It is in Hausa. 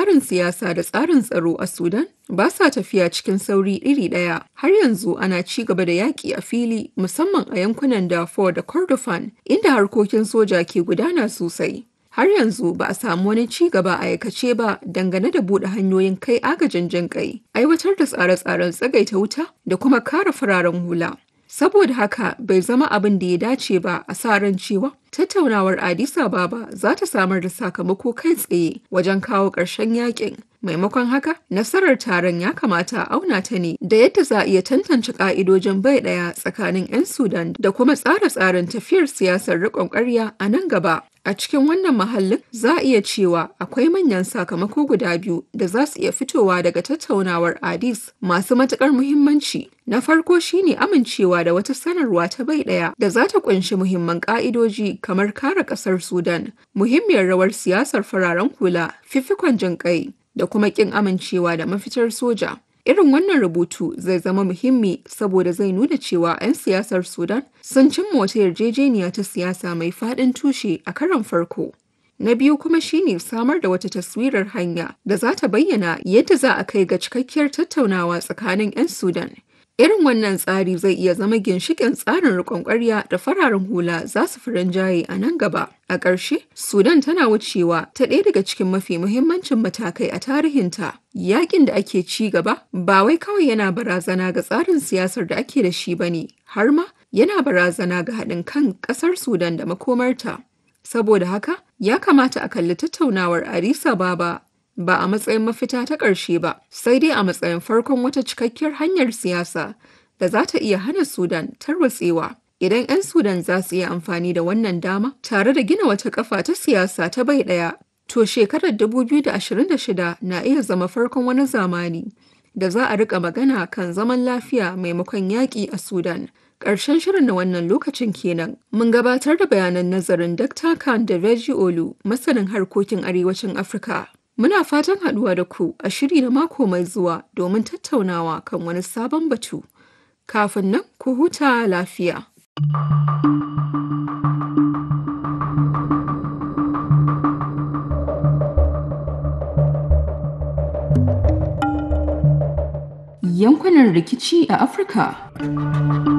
tsarin siyasa da tsarin tsaro a Sudan ba sa tafiya cikin sauri iri ɗaya. Har yanzu ana ci gaba da yaƙi a fili musamman a yankunan Darfur da Kordofan inda harkokin soja ke gudana sosai. Har yanzu ba a samu wani ci gaba a aikace ba dangane da buɗe hanyoyin kai agajin jin kai, aiwatar da tsare-tsaren tsagaita wuta da kuma kare fararen hula. Saboda haka bai zama abin da ya dace ba a sa ran cewa tattaunawar Addis Ababa za ta samar da sakamako kai tsaye wajen kawo ƙarshen yakin. Maimakon haka, nasarar taron ya kamata a auna ta ne da yadda za a iya tantance ƙa'idojin bai ɗaya tsakanin 'yan Sudan da kuma tsare-tsaren tafiyar siyasar riƙon ƙarya a nan gaba. A cikin wannan mahallin za a iya cewa akwai manyan sakamako guda biyu da za su iya fitowa daga tattaunawar Addis masu matuƙar muhimmanci. Na farko shine amincewa da wata sanarwa ta bai ɗaya da za ta ƙunshi muhimman ƙa'idoji kamar kare ƙasar Sudan, muhimmiyar rawar siyasar fararen hula, fifikon jin ƙai, da kuma ƙin amincewa da mafitar soja. Irin wannan rubutu zai zama muhimmi saboda zai nuna cewa 'yan siyasar Sudan sun cimma wata yarjejeniya ta siyasa mai faɗin tushe a karon farko. Na biyu kuma shine samar da wata taswirar hanya da za ta bayyana yadda za a kai ga cikakkiyar tattaunawa tsakanin 'yan Sudan. Irin wannan tsari zai iya zama ginshiƙin tsarin riƙon ƙwarya da fararen hula za su fi rinjaye a nan gaba. A ƙarshe, Sudan tana wucewa ta ɗaya daga cikin mafi muhimmancin matakai a tarihinta. Yaƙin da ake ci gaba ba wai kawai yana barazana ga tsarin siyasar da ake da shi ba ne, har ma yana barazana ga haɗin kan ƙasar Sudan da makomarta. Saboda haka, ya kamata a kalli tattaunawar Addis Ababa ba a matsayin mafita ta ƙarshe ba, sai dai a matsayin farkon wata cikakkiyar hanyar siyasa da za ta iya hana Sudan tarwatsewa. Idan 'yan Sudan za su iya amfani da wannan dama tare da gina wata kafa ta siyasa ta bai ɗaya, to shekarar 2026 na iya zama farkon wani zamani da za a rika magana kan zaman lafiya maimakon yaƙi a Sudan. Ƙarshen shirin na wannan lokacin kenan. Mun gabatar da bayanan nazarin Dr. Khan da Veji Olu, masanin harkokin arewacin Afirka. Muna fatan haɗuwa da ku a shiri na mako mai zuwa domin tattaunawa kan wani sabon batu. Kafin nan ku huta lafiya. Yankunan rikici a Afirka.